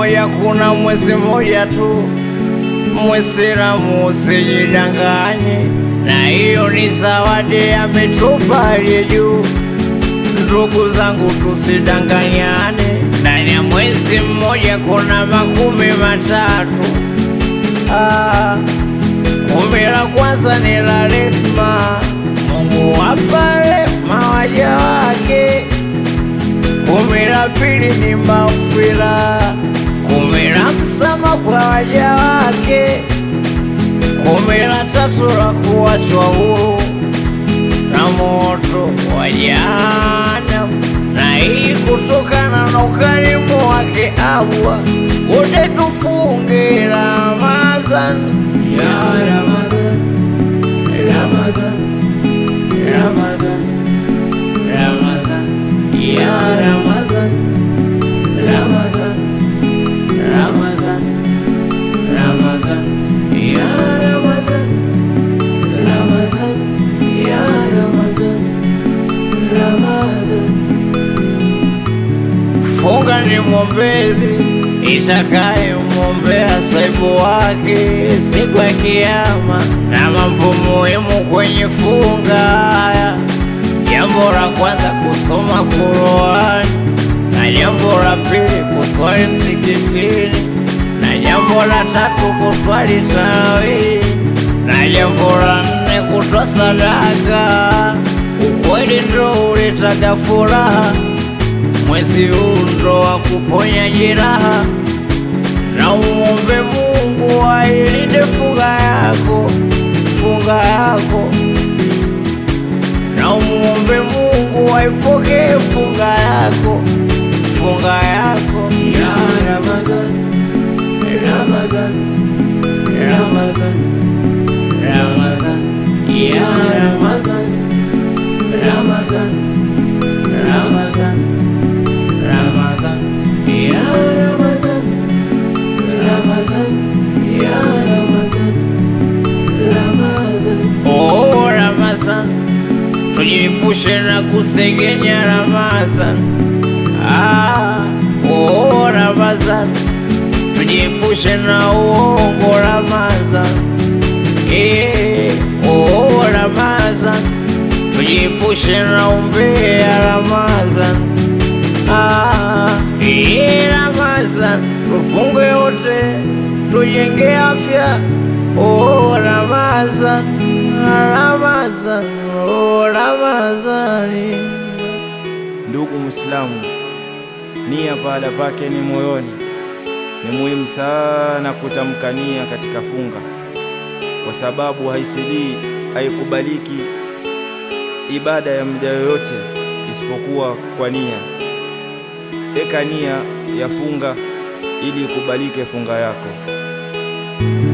mmoja, kuna mwezi mmoja tu. Mwisilamu usijidanganye, na hiyo ni zawadi ametupa aliye juu. Ndugu zangu, tusidanganyane, ndani ya mwezi mmoja kuna makumi matatu. Ah, kumi la kwanza ni la rehema, Mungu wapa rehema waja wake. Kumi la pili ni maghfira, kumi la msamaha kwa waja wake. Kumi la tatu la kuachwa huru na moto wa jahanamu, na hii kutokana na ukarimu wake Allah. Wote tufunge Ramadhani Ya Ramazan, Ramazan, Ramazan, Ramazan, Ya Ramazan, Ramazan, Ramazan, Ramazan, Ya Ramazan, Ramazan, Ya Ramazan, Ramazan. Funga ni mwombezi itakaye mwombea saibu wake siku ya Kiyama, na mambo muhimu kwenye funga. Jambo la kwanza kusoma Qur'an, na jambo la pili kuswali msikitini, na jambo la tatu kuswali tarawih, na jambo la nne kutoa sadaka. Ukweli ndo uletaga furaha mwezi huu ndo wa kuponya jeraha, na umuombe Mungu ailinde funga yako, funga yako, na umuombe Mungu aipokee funga yako, funga yako. Ya Ramazan, Ramazan, Ramazan, Ramazan, Ya Ramazan, Ramazan, Ramazan, Ramazan, Ya Ramazan, Ramazan, Ya Ramazan, Ramazan. Oh, Ramazan, tujiepushe na kusengenya Ramazan. Ah, oh, Ramazan, tujiepushe na uongo Ramazan. Eh, oh, Ramazan, tujiepushe na umbea Ramazan. Ah, eh, Ramazan, tufunge wote, tujenge afya. Oh, Ramazan, Ramazan, oh, Ramazani. Ndugu Muislamu, nia pahala pake ni moyoni. Ni muhimu sana kutamka nia katika funga, kwa sababu haisilii, haikubaliki ibada ya mja yoyote isipokuwa kwa nia. Eka nia ya funga ili ikubalike funga yako.